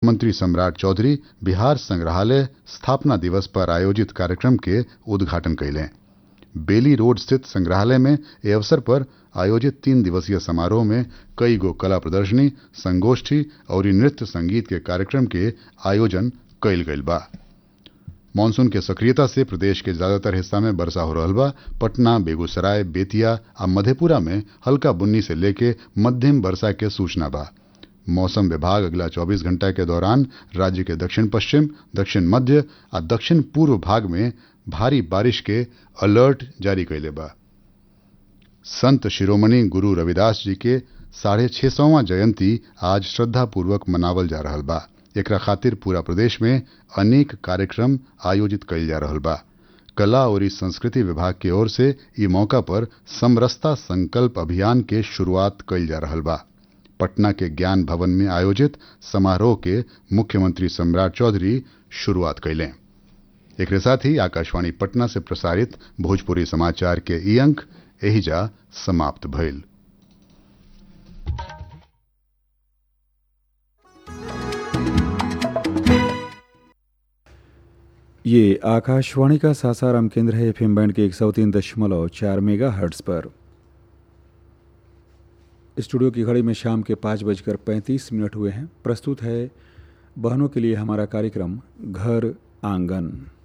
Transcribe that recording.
मंत्री सम्राट चौधरी बिहार संग्रहालय स्थापना दिवस पर आयोजित कार्यक्रम के उद्घाटन कैले बेली रोड स्थित संग्रहालय में ए अवसर पर आयोजित तीन दिवसीय समारोह में कई गो कला प्रदर्शनी संगोष्ठी और नृत्य संगीत के कार्यक्रम के आयोजन कैल गईल बा मानसून के सक्रियता से प्रदेश के ज्यादातर हिस्सा में वर्षा हो रहा बा पटना बेगूसराय बेतिया आ मधेपुरा में हल्का बुन्नी से लेके मध्यम वर्षा के सूचना बा मौसम विभाग अगला 24 घंटा के दौरान राज्य के दक्षिण पश्चिम दक्षिण मध्य आ दक्षिण पूर्व भाग में भारी बारिश के अलर्ट जारी कैले बा संत शिरोमणि गुरु रविदास जी के साढ़े छह सौवा जयंती आज श्रद्धापूर्वक मनावल जा रहा बा एकरा खातिर पूरा प्रदेश में अनेक कार्यक्रम आयोजित कैल जा रहा बा कला और संस्कृति विभाग की ओर से ई मौका पर समरसता संकल्प अभियान के शुरुआत कैल जा रहा बा पटना के ज्ञान भवन में आयोजित समारोह के मुख्यमंत्री सम्राट चौधरी शुरुआत कैले एक साथ ही आकाशवाणी पटना से प्रसारित भोजपुरी समाचार के ई अंक एहिजा समाप्त भइल ये आकाशवाणी का सासाराम केंद्र है एफएम बैंड के एक सौ तीन दशमलव चार मेगा हर्ट्स पर स्टूडियो की घड़ी में शाम के पाँच बजकर पैंतीस मिनट हुए हैं प्रस्तुत है बहनों के लिए हमारा कार्यक्रम घर आंगन